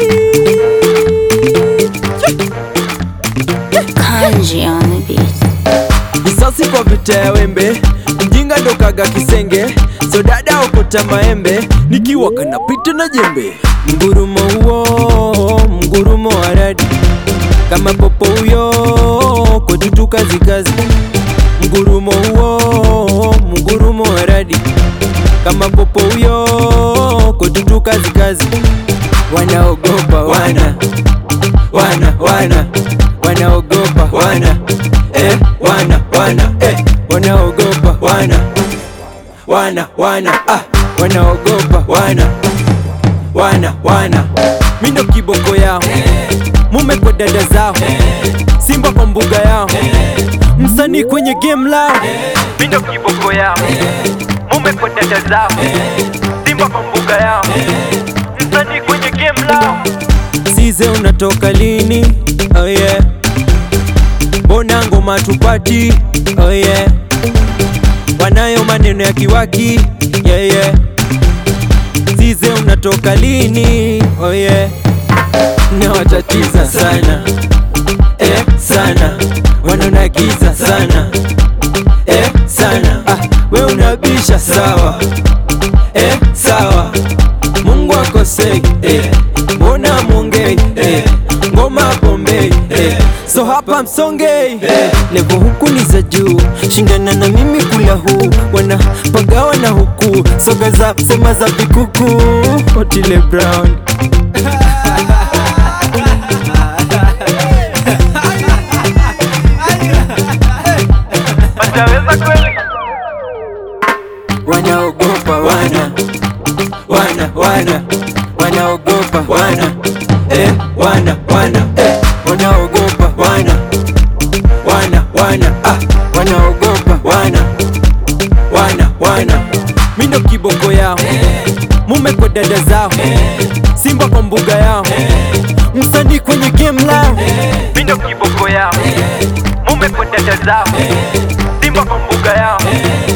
Kanji on the beat. Risasi kwa vita ya wembe, mjinga ndo kaga kisenge, so dada okota maembe, nikiwa kanapita na jembe. Mgurumo huo, mgurumo wa radi, kama popo huyo, kotutu kazi kazi. Mgurumo huo, mgurumo wa radi, kama popo huyo, kotutu kazi kazi. Wanaogopa wana, wana, wana, wanaogopa wana, eh, wana, wana, eh, wanaogopa wana, wana, wana, ah, wanaogopa wana, wana, wana. Mindo kiboko yao, mume kwa dada zao, simba kwa mbuga yao, msanii kwenye game lao. Mindo kiboko yao, mume kwa dada zao, simba kwa mbuga yao, msanii kwenye game lao. Size unatoka lini? Oh yeah. Mbona ngoma tupati? Oh yeah. Wanayo maneno ya kiwaki yeah, yeah. Size unatoka lini? Oh yeah. Nawatatiza sana eh, sana wanaonagiza sana eh, sana ah, we unabisha sawa eh, sawa Mungu akosei eh, mbona mwongei eh, ngoma bombei eh, so hapa msongei eh, levo huku ni za juu, shindana na mimi kula huu, wana pagawa na huku soga za sema za vikuku Otile Brown wanaogopa wana wana wana wanaogopa wana eh, wana wana eh, wanaogopa wana wana wana ah, wanaogopa wana wana wana mindo kiboko yao mume kwa dada zao simba kwa mbuga yao msanii kwenye game lao mindo kiboko yao mume kwa dada zao simba kwa mbuga yao